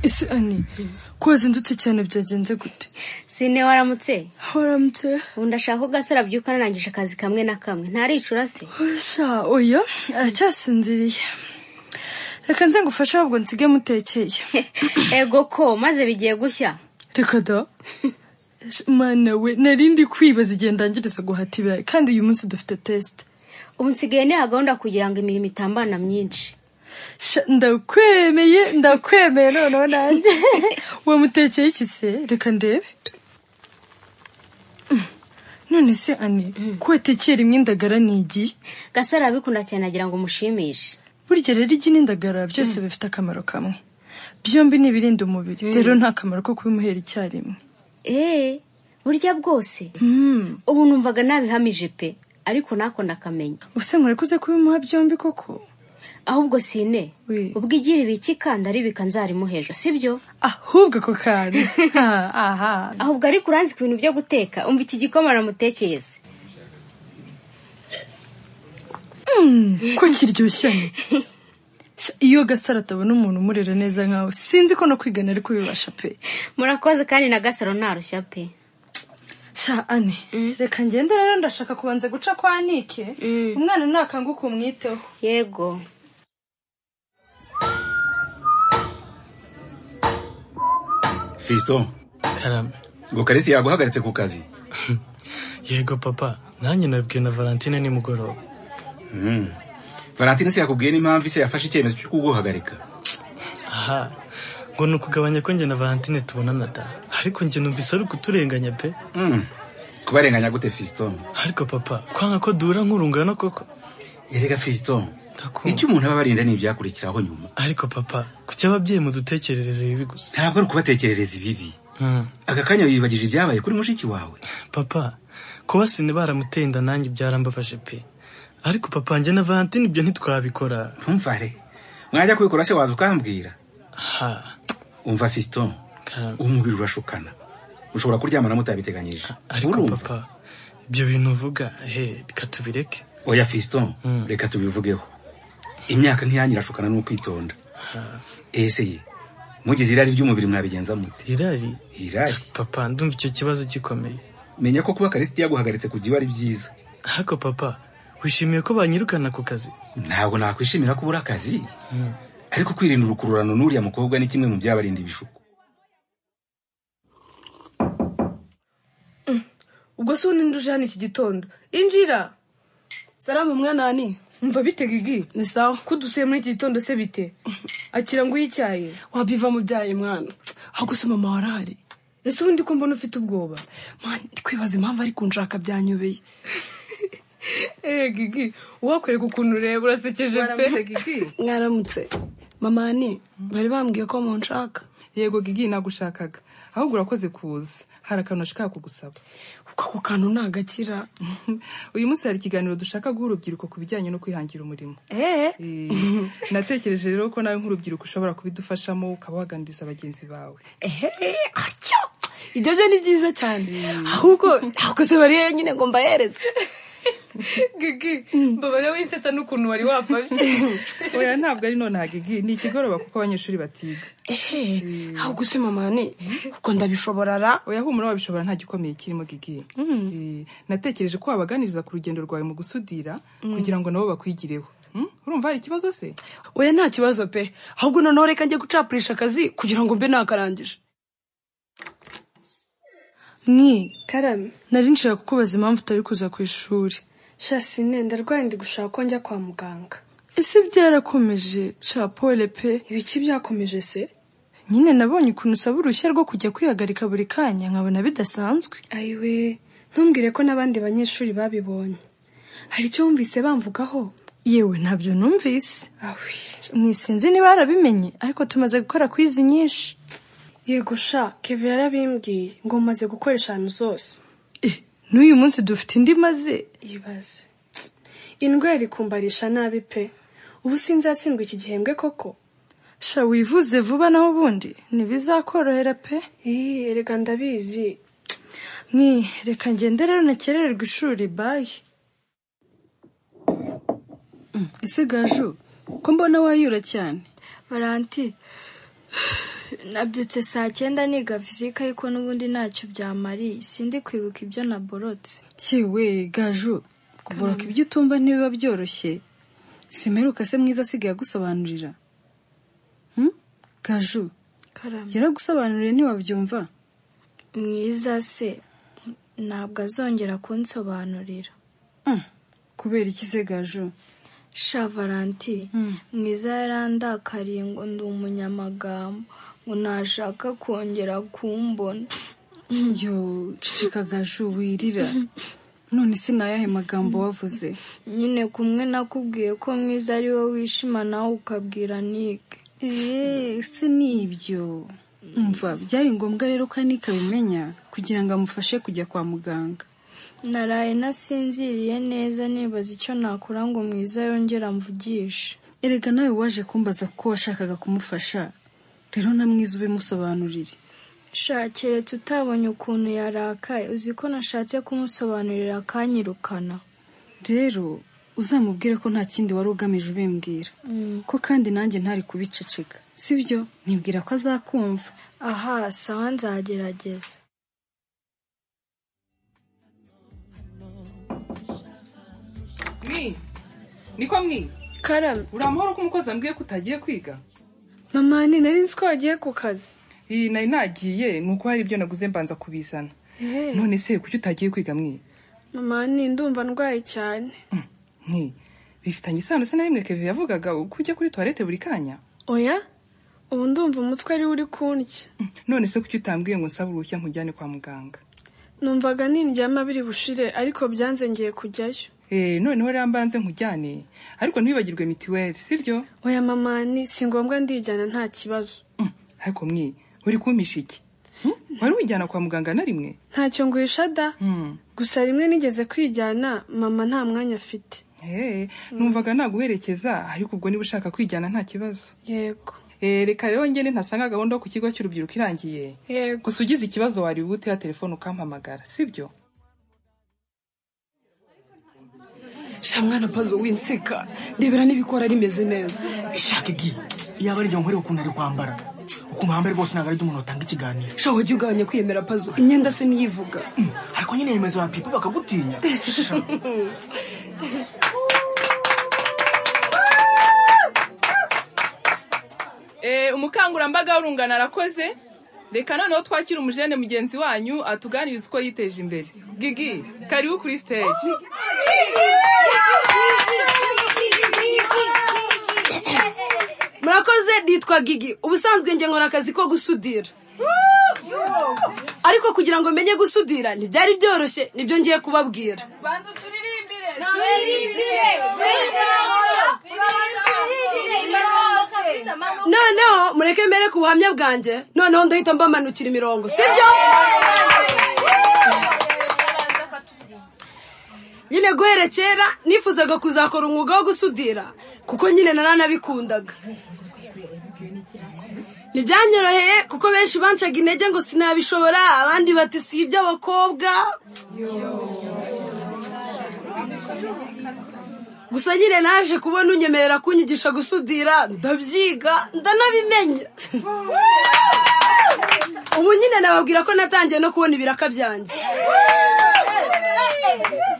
ese ani koza indutse cyane byagenze gute sine waramutse waramutse undi ashaka ko gasore abyuka anarangije akazi kamwe na kamwe ntaricura se sha oya aracyasinziriye reka nze ngufashe ahubwo nsige mutekeye ego ko maze bigiye gushya reka da mwana we narindi kwibaza igihe ndangiriza guhata ibirayi kandi uyu munsi dufite tesite ubu nsigaye niha gahunda kugira ngo imirimo itambana myinshi Sha, ndakwemeye ndakwemeye noneho nanjye wamutekeye iki se reka ndebe Mm. none se ane ko watekera imwe indagara ni igi gasore arabikunda cyane agira ngo umushimishe burya rero igi n'indagara byose bifite akamaro kamwe byombi ni ibirinda umubiri rero nta kamaro ko kubimuhera icyarimwe eee burya bwose ubu numvaga nabihamije pe ariko ntako ndakamenya ubuse murekuze kubimuha byombi koko ahubwo sine Oui. ubwo igira ibiki kandi aribika nzarimuhejo sibyo ahubwo ako kantu Ha, aha ahubwo ariko uranzi ku bintu byo guteka umva iki gikoma namutekereze ko kiryoshye ane. Sha, iyo gasaro atabona umuntu umurera neza nkawe sinzi ko no kwigana ari kubibasha pe murakoze kandi na gasaro ntarushya pe sha ane reka ngende rero ndashaka kubanza guca kwa nike umwana nakanguka umwiteho yego fisito karame ngo karisi yaguhagaritse ku kazi yego papa nanjye nabwiye na valentine nimugoroba valentine se yakubwiye n'impamvu ise yafashe icyemezo cyo kuguhagarika aha ngo ni ukugabanya ko njye na valentine tubonana da ariko njye numvise ari ukuturenganya pe Mm. kubarenganya gute fisito ariko papa kwanga ko duhura nk'urungano koko yerega fisito Ndakunda. icyo umuntu aba abarinda ni ibyakurikiraho nyuma ariko papa kuki ababyeyi mudutekerereze bibi gusa ntabwo ari ukubatekerereza ibibi Mm. aka kanya wibagije ibyabaye kuri mushiki wawe papa kuba sine baramuteye inda nanjye byarambafashe pe ariko papa njye na valentine ibyo ntitwabikora ntumvare mwajya kubikora se waza ukambwira ha umva fisito Karame. umubiri urashukana ushobora kuryamana mutabiteganyije ariko papa ibyo bintu uvuga he reka tubireke oya fisito reka tubivugeho imyaka ntiyanyirashukana n'ukwitonda ese ye mugize irari ry'umubiri mwabigenza mute irari irari papa ndumva icyo kibazo gikomeye menya ko kuba karisiti yaguhagaritse ku gihe ari byiza ariko papa wishimiye ko banyirukana ku kazi ntabwo nakwishimira ko ubura akazi ariko kwirinda urukururano n'uriya mukobwa ni kimwe mu byabarinda ibishuko ubwo se ubundi nduje hano iki gitondo injira salamu mwana wani mva bite gigi ni sawa ko udusuye muri iki gitondo se bite akira ngo uyicyaye wabiva mu byaye mwana aho gusa mama warahari ese ubundi ko mbona ufite ubwoba mwana ndikwibaza impamvu ari kunshaka byanyobeye eee gigi uwakwereka ukuntu ureba urasekeje mwaramutse mama ni bari bambwiye ko munshaka yego gigi nagushakaga ahubwo urakoze kuza hari akantu nashaka kugusaba kuko ako kantu ntagakira uyu munsi hari ikiganiro dushaka guha urubyiruko ku bijyanye no kwihangira umurimo eee Eh, natekereje rero ko nawe nk'urubyiruko ushobora kubidufashamo ukaba waganiriza bagenzi bawe ehehe atyo ibyo byo ni byiza cyane ahubwo ahubwo se bari yonyine ngo mbahereze gigi mbabare winsetsa n'ukuntu wari wapfabye oya ntabwo ari nonaha gigi ni ikigoroba kuko abanyeshuri batiga ehe ahubwo se mama ni ubwo ndabishobora ra oya humura wabishobora nta gikomeye kirimo gigi Eh, natekereje ko wabaganiriza ku rugendo rwawe mu gusudira kugira ngo nabo bakwigireho Mm? urumva hari ikibazo se oya nta kibazo pe ahubwo noneho reka njye gucapurisha akazi kugira ngo mbe nakarangije mwi karame nari nshaka kukubaza impamvu utari kuza ku ishuri shasine ndarwaye ndi gushaka ko njya kwa muganga ese byarakomeje sha pole pe ibiki byakomeje se nyine nabonye ukuntu usaba uruhushya rwo kujya kwihagarika buri kanya nkabona bidasanzwe ayiwe ntumbwire ko n'abandi banyeshuri babibonye hari icyo wumvise bamvugaho yewe ntabyo numvise awi mwisinzi niba yarabimenye ariko tumaze gukora kwizi nyinshi yego sha keve yarabimbwiye ngo mumaze gukora eshanu zose Eh, n'uyu munsi dufite indi maze ibaze indwara ikumbarisha nabi pe ubu sinzatsindwa iki gihembwe koko sha wivuze vuba naho ubundi ntibizakorohera pe iyi erega ndabizi mwi reka ngende rero ntakerererwa ishuri bayi ese gaju ko mbona wayura cyane valanti nabyutse saa cyenda niga fizika ariko n'ubundi ntacyo byamariye sindi kwibuka ibyo naborotse yewe gaju kuboroka ibyo utumva ntibiba byoroshye simperuka se mwiza asigaye agusobanurira Hmm? gaju karame yaragusobanuriye ntiwabyumva mwiza se ntabwo azongera kunsobanurira kubera iki se gaju sha valanti mwiza yarandakariye ngo ndi umunyamagambo ngo ntashaka kongera kumbona yo ceceka gaju wirira none se ni ayahe magambo wavuze nyine kumwe nakubwiye ko mwiza ari wowe wishima nawe ukabwira nike eee se ni ibyo umva byari ngombwa rero ko anika abimenya kugira ngo amufashe kujya kwa muganga naraye nasinziriye neza nibaza icyo nakora ngo mwiza yongera amvugishe erega nawe waje kumbaza ko washakaga kumufasha rero na mwiza ubimusobanurire sha keretse utabonye ukuntu yarakaye uzi ko nashatse kumusobanurira akanyirukana rero uzamubwire ko nta kindi wari ugamije ubimbwira ko kandi nanjye ntari kubiceceka sibyo nibwira ko azakumva aha sawa nzagerageza mwi niko mwi karame uri amahoro ko umukozi ambwiye ko utagiye kwiga mama ni nari nzi ko wagiye ku kazi iyi nari nagiye ni uko hari ibyo naguze mbanza kubizana Eh, none se kuki utagiye kwiga mwi mama ni ndumva ndwaye cyane mwi bifitanye isano se na bimwe keve yavugaga uko ujya kuri tuwarete buri kanya oya ubu ndumva umutwe ari uri kundya Mm, none se kuki utambwiye ngo nsabe uruhushya nkujyane kwa muganga numvaga nindyama biri bushire ariko byanze ngiye kujyayo Eh, noneho rero mbanze nkujyane ariko ntiwibagirwe mitiweli siryo oya mama ni si ngombwa ndijyana nta kibazo Mm, ariko mwi uri kumpisha iki Mm, wari wijyana kwa muganga na rimwe ntacyo nguhisha da Mm, gusa rimwe nigeze kwijyana mama nta mwanya afite eh, numvaga naguherekeza ariko ubwo niba ushaka kwijyana nta kibazo yego Eh, reka rero ngende ntasanga gahunda yo ku kigo cy'urubyiruko irangiye yego gusa ugize ikibazo wari butera telefone ukampamagara sibyo sha mwana pazo winseka ndebera n'ibikora rimeze neza ishaka igi iyaba ari ibyo nkorera ukuntu ari kwambara ukuntu wambaye rwose ntabwo ari byo umuntu atanga ikiganiro sha wajya ugabanya kwiyemera pazo imyenda se niyivuga ariko nyine yemeza ba pipi bakagutinya Sha. umukangurambaga w'urungano arakoze reka noneho twakira umujene mugenzi wanyu atuganiriza uko yiteje imbere gigi karibu kuri stage murakoze nitwa gigi ubusanzwe njye nkora akazi ko gusudira ariko kugira ngo menye gusudira ntibyari byoroshye nibyo ngiye kubabwira noneho mureke mbere ku buhamya bwanjye noneho ndahita mbamanukira imirongo sibyo nyine guhera kera nifuzaga kuzakora umwuga wo gusudira kuko nyine naranabikundaga ntibyanyoroheye kuko benshi bancaga intege ngo sinabishobora abandi bati si iby'abakobwa gusa nyine naje kubona unyemerera kunyigisha gusudira ndabyiga ndanabimenya ubu nyine nababwira ko natangiye no kubona ibiraka byanjye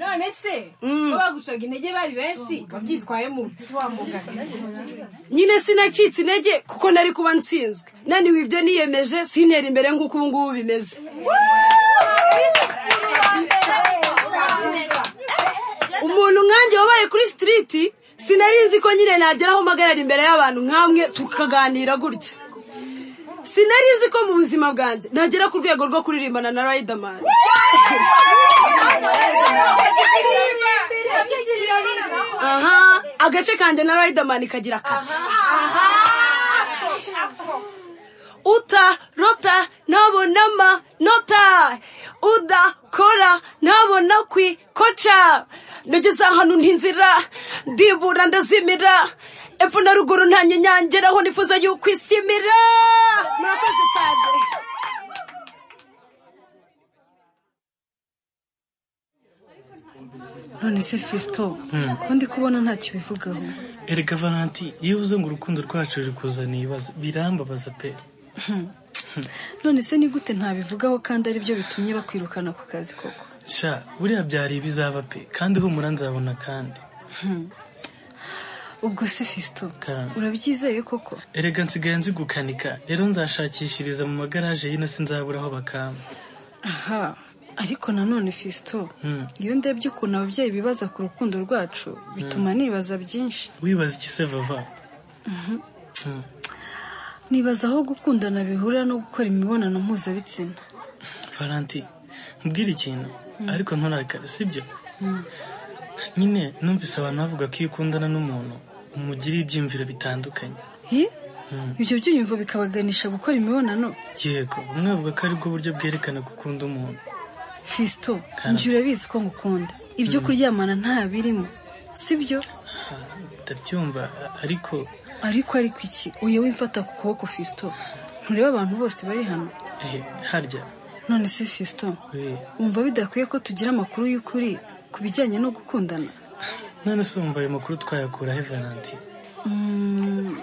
none se ko bagucaga intege bari benshi ubyitwayemo nyine sinacitse intege kuko nari kuba nsinzwe naniwe ibyo niyemeje sintera imbere nk'uko ubu ngubu bimeze umuntu nkanjye wabaye kuri sitiriti sinari nzi ko nyine nagera aho mpagarara imbere y'abantu nk'amwe tukaganira gutya sinari nzi ko mu buzima bwanjye nagera ku rwego rwo kuririmbana na rayidamani aha agace kanjye na rayidamani kagira kati uta rota ntabonama nota uda kora ntabona kwi koca nageze ahantu ntinzira ndibura ndazimira epfo na ruguru nta nyenyangeraho nifuza yuko isimira murakoze cyane none se fisito ko ndi kubona ntacyo bivugaho erega valanti iyo uvuze ngo urukundo rwacu ruri kuzana ibibazo birambabaza pe none se ni gute ntabivugaho kandi aribyo bitumye bakwirukana ku kazi koko sha buriya byari ibizaba pe kandi humura nzabona kandi Hmm. ubwo se fisito Karame. urabyizeye koko erega nsigaye nzi gukanika rero nzashakishiriza mu magaraje y'ino sinzabura aho bakampa aha ariko nanone fisito Hmm. iyo ndebye ukuntu ababyeyi bibaza ku rukundo rwacu bituma nibaza byinshi wibaza iki se vava Mhm. Hmm. nibaza aho gukundana bihurira no gukora imibonano mpuzabitsina valanti nkubwire ikintu ariko nturakare sibyo nyine numvise abantu bavuga ko iyo ukundana n'umuntu umugirira ibyiyumviro bitandukanye Hi? Hmm. ibyo byiyumvo bikabaganisha gukora imibonano yego umwe avuga ko aribwo buryo bwerekana gukunda umuntu fisito Karame. njye urabizi ko ngukunda ibyo Hmm. kuryamana nta birimo sibyo ndabyumva a- ariko ariko ariko iki uyu wimfata ku kuboko fisito ntureba abantu bose bari hano eh, harya none se fisito we wumva bidakwiye ko tugira amakuru y'ukuri ku bijyanye no gukundana none se wumva ayo makuru twayakura he valanti Mm,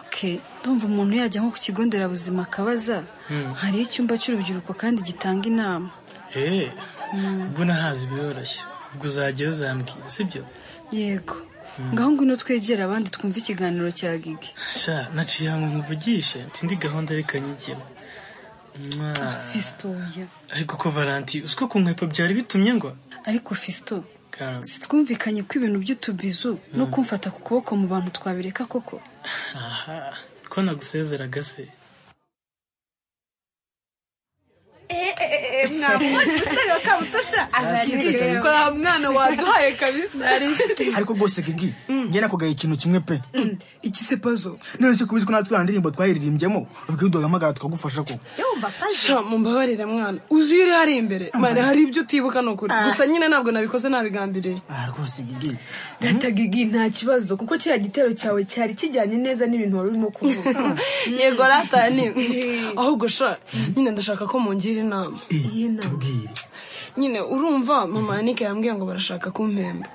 ok ndumva umuntu yajya nko ku kigo nderabuzima akabaza Hmm. hari icyumba cy'urubyiruko kandi gitanga inama eh Mm, ubwo nahazi biroroshye ubwo uzajyayo uzambwira sibyo yego Hmm. ngaho ngwino twegere abandi twumve ikiganiro cya gigi sha naciye ahantu nkuvugishe mfite indi gahunda reka nyigire Mwa. fisitoya ariko ko valanti uziko ku nkwepo byari bitumye ngo ariko fisito Ka- twumvikanye ko ibintu by'utubizu no Hmm. kumfata ku kuboko mu bantu twabireka koko aha ko nagusezeraga se kwa mwana waduhaye kabisa ariko rwose gigi njye nakugaye ikintu kimwe pe iki se pazo none se kubizwi natwe ya ndirimbo twayiririmbyemo ubwo duhamagara tukagufasha ko sha mumbabarira mwana uzi iyo uri hari imbere mwana hari ibyo utibuka ni ukuri Ah. gusa nyine ntabwo nabikoze nabigambiriye ah rwose gigi Data Gigi nta kibazo kuko kiriya gitero cyawe cyari kijyanye neza n'ibintu wari urimo kuvuga yego ratani ahubwo sha nyine ndashaka ko mungira inama iyi nama nyine urumva mama yanike yambwiye ngo barashaka kumpemba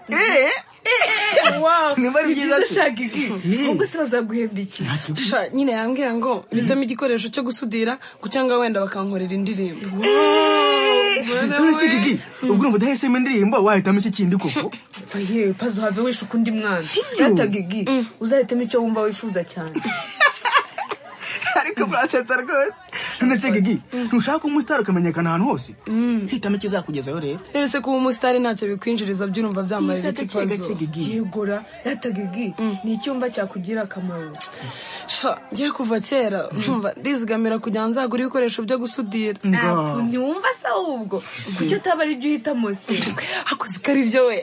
Niba ari byiza se? se ubwo se bazaguhemba iki Sha, nyine yambwiye ngo mpitamo igikoresho cyo gusudira ku cyangwa wenda bakankorera indirimbo none se gigi ubwo urumva udahisemo indirimbo wahitamo iki kindi koko yewe pazo have wishaka undi mwana data gigi uzahitamo icyo wumva wifuza cyane ariko murasetsa rwose none se gigi ntushaka ko umusitari ukamenyekana ahantu hose hitamo ikizakugezayo rero rero se kuba umusitari ntacyo bikwinjiriza by'urumva byambaye Iyi iki sata kiga pazo kigigi. yegura data gigi ni icyumba cyakugira akamaro sha ngiye kuva kera nkumva ndizigamira kugira ngo nzagure ibikoresho byo gusudira Ngaho. ntiwumva se ahubwo kuki utaba ari ibyo uhitamo se hakuze ko ari byo we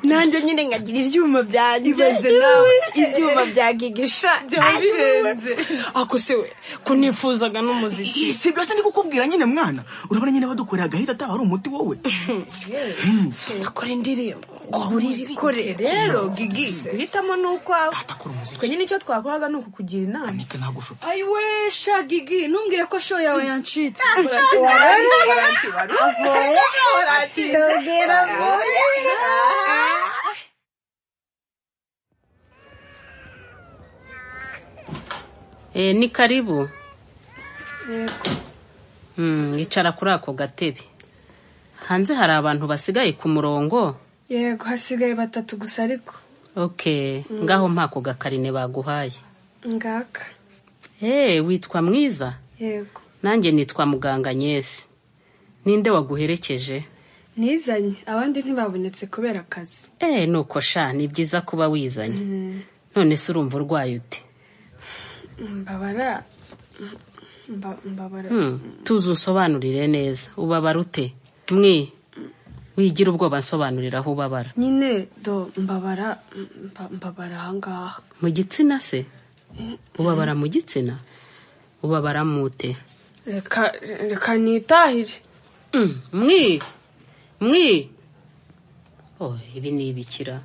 nanjye nyine nkagira ibyuma byanjye ibaze nawe ibyuma bya gigisha byaba birenze ako se we kunifuzaga n'umuziki si byose ndi kukubwira nyine mwana urabona nyine badukoreye agahita ataba ari umuti wowe ndakora indirimbo uri bikore rero gigi guhitamo ni ukwawe twe nyine icyo twakoraga ni ukukugira inama nagushuka ayiwe sha gigi ntumbwire ko show yawe yancitse Eh, ni karibu Mm, yicara kuri ako gatebe hanze hari abantu basigaye ku murongo yego hasigaye batatu gusa ariko ok Mm. ngaho mpa ako gakarine baguhaye ngaka Eh, witwa mwiza yego nanjye nitwa muganga nyesi ninde waguherekeje nizanye abandi ntibabonetse kubera akazi Eh, nuko sha ni byiza kuba wizanye none se urumva urwaye ute mbabara mba- mbabara Hmm, tuzi usobanurire neza ubabara ute mwe wigira ubwoba nsobanurira aho ubabara nyine do mbabara mba- mbabara ahangaha mu gitsina se ubabara mu gitsina ubabara mute reka reka nitahire mwi mwi oh ibi ni ibikira